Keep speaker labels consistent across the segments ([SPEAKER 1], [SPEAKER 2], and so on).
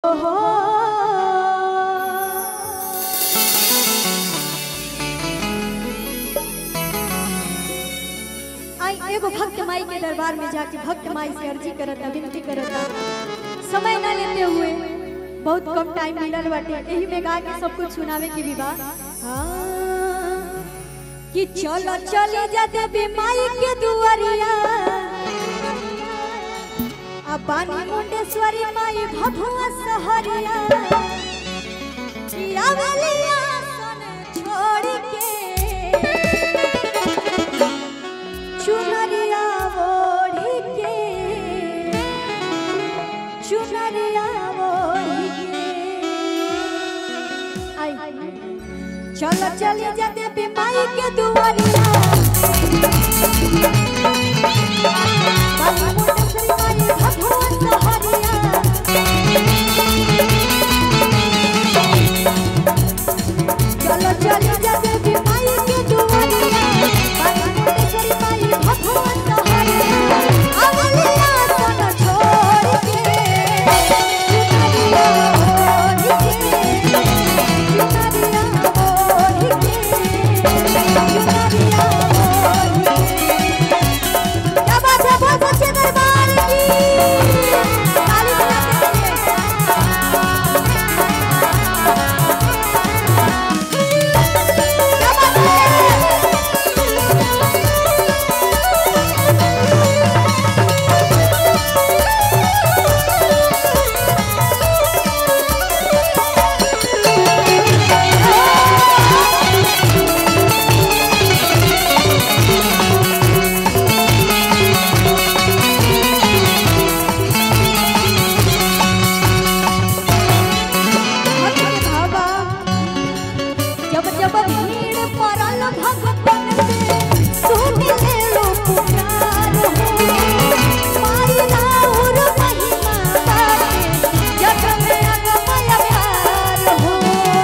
[SPEAKER 1] हो आई एगो भक्त माई के दरबार में जाके भक्त माई से अर्जी करता विनती करता समय न लेते हुए बहुत कम टाइम मिलल बाटे एही में गा के सब कुछ सुनावे के भी बा हाँ, कि चलो चली जा देवी माई के दुआरिया अब बानी मुंडेश्वरी माई भभुआ सहरिया चिरावलिया सन छोड़ के चुनरिया ओढ़ी के चुनरिया ओढ़ी के आई चलो चली जा देवी माई के दुआरिया बाबू मुंडेश्वरी माई भभुआ सहरिया चलो चलो जा देवी माई के दुआरिया बाबू मुंडेश्वरी माई भभुआ सहरिया अवलिया सन छोड़ के चुनरिया ओढ़ी के चुनरिया ओढ़ी के चुनरिया ओढ़ी के क्या बात है बहुत अच्छे दरबार की ताली बजा के क्या बात है भक्त भावा जब जब भीड़ पड़ल भगतन पे सुन ले लो पुकार हो माई राउर महिमा बाटे जग में अगमय प्यार हो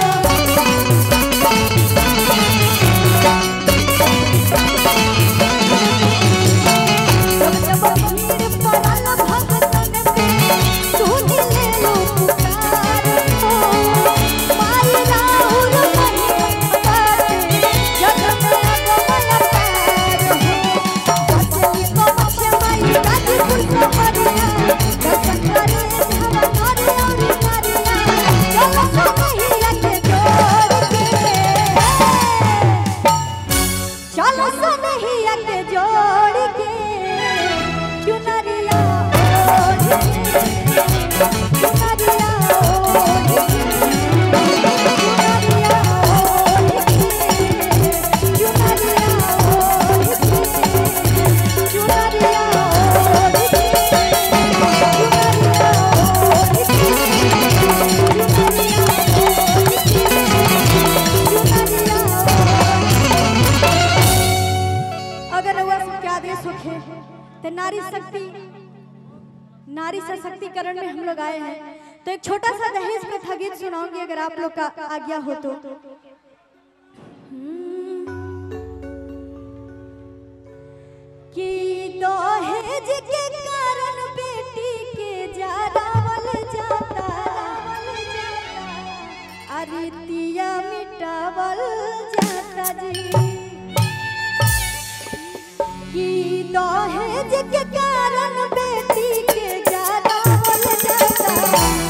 [SPEAKER 1] जब जब भीड़ पड़ल भगतन पे सुन ले लो पुकार हो माई राउर महिमा बाटे जग में अगमय प्यार हो सजनी को बख्शे माई गाजीपुर को हरिया दर्शन करे हवा करे और नारिया चलो सनहिया के जोड़ के चलो सनहिया के जोड़ के चुनरिया ओढ़ के चुनरिया ओढ़ के चुनरिया ओढ़ के चुनरिया ओढ़ के चुनरिया ओढ़ के चुनरिया ओढ़ के चुनरिया अगर रउआ सबके आदेश होखे तो नारी शक्ति नारी सशक्तिकरण में हम लोग आए हैं तो एक छोटा सा दहेज प्रथा गीत सुनाऊंगी अगर आप लोग का आज्ञा हो तो कि दहेज के कारण बेटी के जरावल जाता अरितिया मिटावल जाता जी कि दहेज के कारण बेटी के जरावल जाता